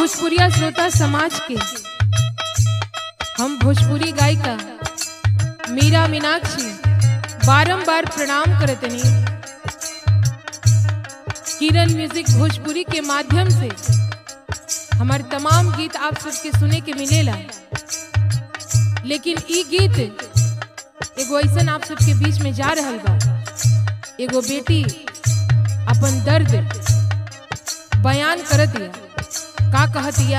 भोजपुरिया श्रोता समाज के हम भोजपुरी गायिका मीरा मीनाक्षी बारंबार प्रणाम करतनी किरण म्यूजिक भोजपुरी के माध्यम से हमारे तमाम गीत आप सबके सुने के मिलेला लेकिन ई गीत एगो ऐसन आप सबके बीच में जा रहल बा एगो बेटी अपन दर्द बयान करत दिया का कहत दिया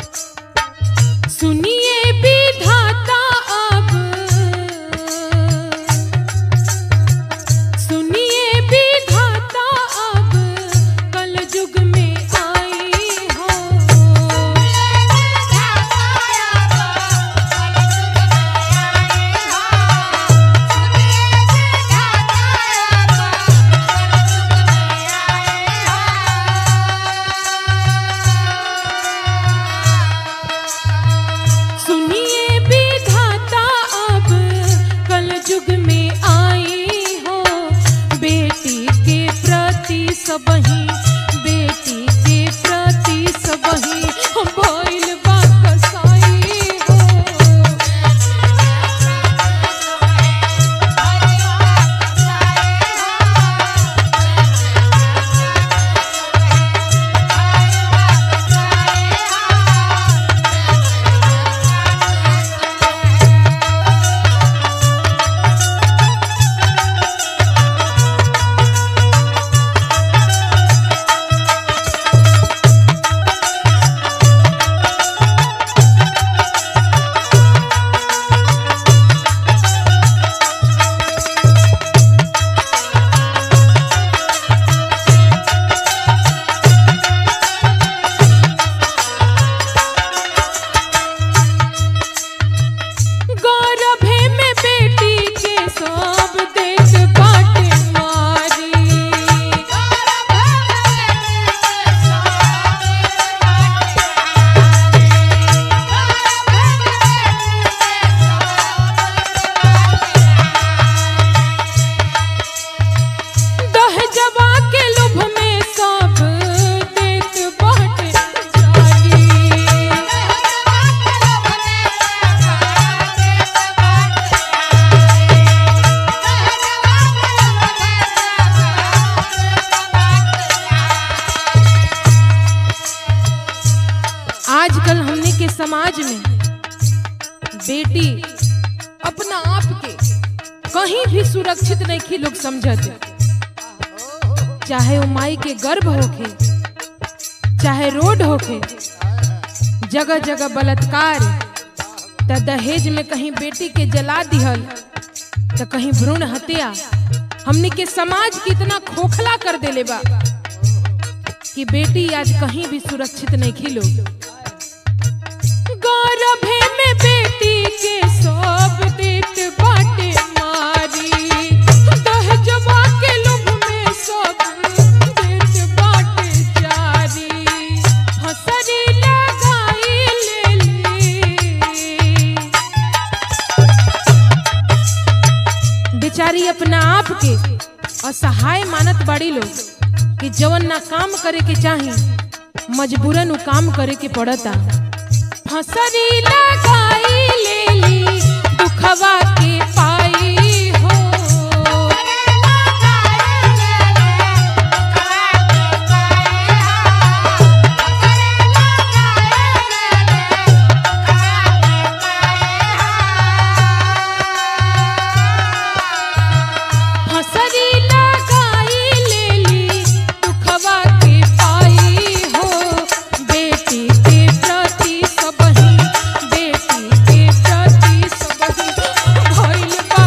सुनिए विधाता अब सुनिए विधाता अब कल युग में आई हो सुनिए विधाता अब कल युग में आई हो बेटी के प्रति सबही बेटी के प्रति सबही भइल बा कसाई हो गौरभे में बेटी के सब देख बाटे मारी दहजवा के लुभ में सब देख बाटे जारी आजकल हमने के समाज में बेटी अपना आप के कहीं भी सुरक्षित नहीं की लोग समझत चाहे वो माई के गर्भ होखे चाहे रोड होखे जगह जगह बलात्कार त दहेज में कहीं बेटी के जला दिहल त कहीं भ्रूण हत्या हमने के समाज कितना खोखला कर देले बा कि बेटी आज कहीं भी सुरक्षित नहीं खिलो गौरभे में बेटी के सब देत बाटे मारी दहजवा के लुभ में सब देत बाटे जारी हसरी लगाई लेली बेचारी अपना आप के असहाय मानत बाड़ी लोग कि जवन ना काम करे के चाही मजबूरन उ काम करे के पड़ता फसरी लगाई लेली दुखवा के पाई हो फसरी लगाई लेली दुखवा के पाई हो बेटी के प्रति सबही बेटी के प्रति सबही भइल बा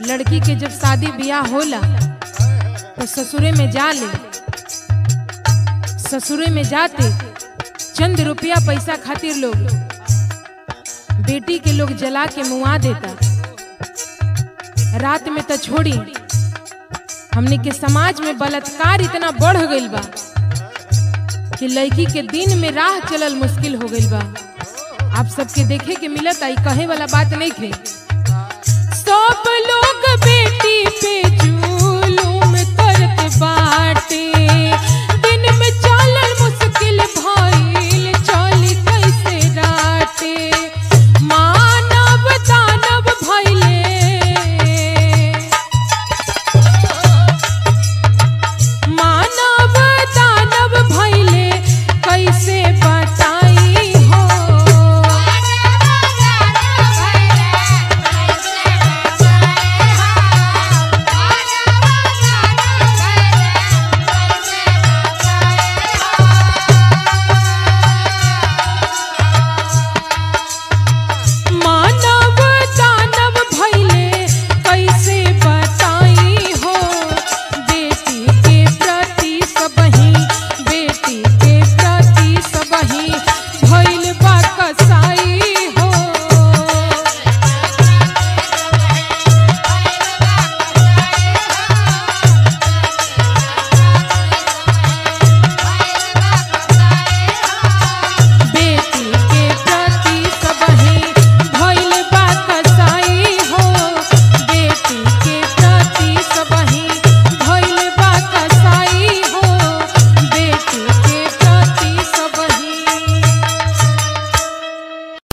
लड़की के जब शादी ब्याह होला तो ससुरे में जा ले ससुरे में जाते चंद रुपया पैसा खातिर लोग बेटी के लोग जला के मुआ देता रात में तो छोड़ी हमने के समाज में बलात्कार इतना बढ़ गईल बा कि लड़की के दिन में राह चलल मुश्किल हो गईल बा आप सबके देखे के मिलत आई कहे वाला बात नहीं थे सब लोग